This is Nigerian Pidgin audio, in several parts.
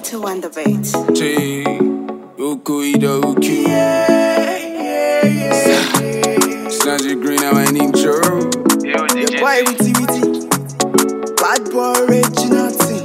Minto on the beat. Che, ukuida uki. Snazzy green, I'm an intro. Boy, witty witty. Bad boy, original thing.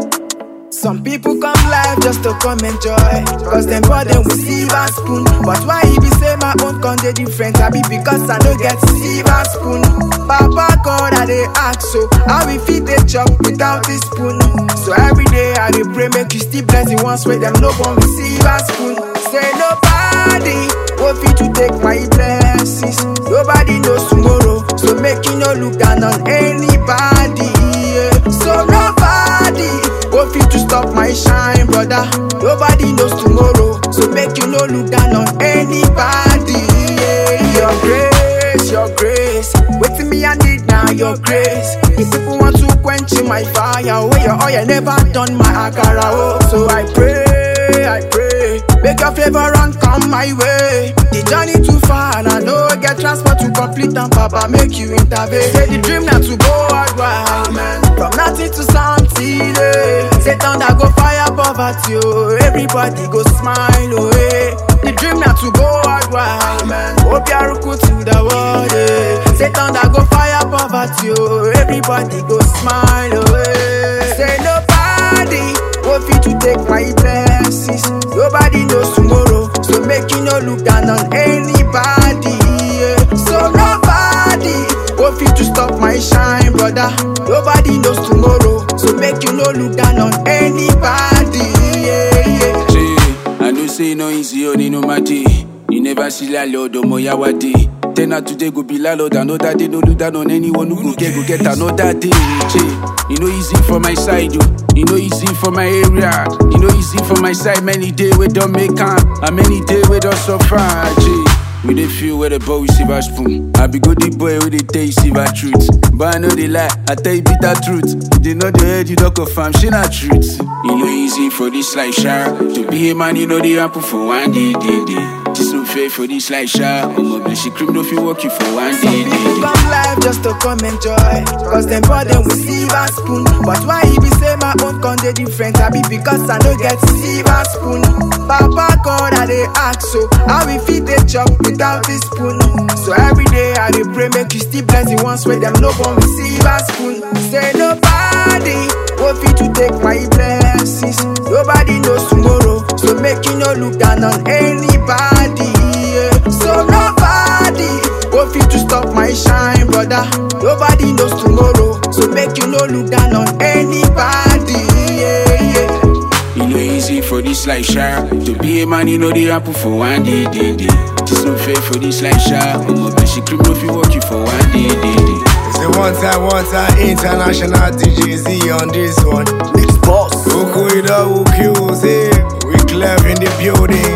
Some people come live just to come enjoy. Cause them burden with silver spoon. But why he be say my own con dey different? I be because I don't get silver spoon. Papa God, I dey ask so. How we feed the chop without this spoon? So every day I dey pray make you still bless the ones where them no born with silver spoon. Say nobody go fit to take my blessings. Nobody knows tomorrow. So make you no look down on anybody. yeah. So nobody go fit to stop my shine, brother. Nobody knows tomorrow. So make you no look down on anybody. yeah. Your grace, your grace. Waiting me I need now your grace. If people want to quench my fire, where your oil never done my akara. Oh, so I pray, I pray. Make your favor run come my way. The journey too far and I know get transport to complete and Papa make you intervene. Say the dream not to go out wide, man. From nothing to something, eh. Say thunder go fire poverty, oh. Everybody go smile, oh, eh. The dream not to go out wide, man. Hope you to the world, eh. Say thunder go fire poverty, oh. Everybody go smile, oh, eh. Say nobody go fit to take my blessings. Nobody knows tomorrow, so make you no look down on anybody. yeah. So nobody go fit to stop my shine, brother. Nobody knows tomorrow, so make you no look down on anybody. Yeah, yeah. Che, I know say no easy on no mati. You never see la lord or moya wadi. Then I today go be la lord, another day no look down on anyone who go get go get another day. Che, you know easy for my side, yo. You know easy for my area. You know easy for my side. Many day we don't make am, and many day we don't suffer. Che. We dey feel where the boy with silver spoon. I be good the boy with the taste silver truth. But I know they lie, I tell you bitter truth. They know the head you don't confirm, she not truth. You know easy for this like sha. To be a man, you know the apple for one day, day, day. It's no fair for this like sha. Oh my bless, she cream no feel work you for one day, day, People day. come live just to come enjoy. Cause them burden with silver spoon. But why he be say my own con dey different? I be because I no get silver spoon. Papa God, I dey ask so. How we feed the chop without this spoon? So every day I dey pray make you still bless the ones where them no born with silver spoon. Say nobody go fit to take my blessings. Nobody knows tomorrow. So make you no look down on anybody. yeah. So nobody go fit to stop my shine, brother. Nobody knows tomorrow, so make you no look down on anybody. Yeah, yeah. You know easy for this like sha. To be a man, you know the apple for one day, day, day. It's no fair for this like sha. Oh my bless, she cream no feel work you for one day, day, day. Say one time, one time, international DJ Z on this one. Next boss. Ukuida Ukiuzi, we clear in the building.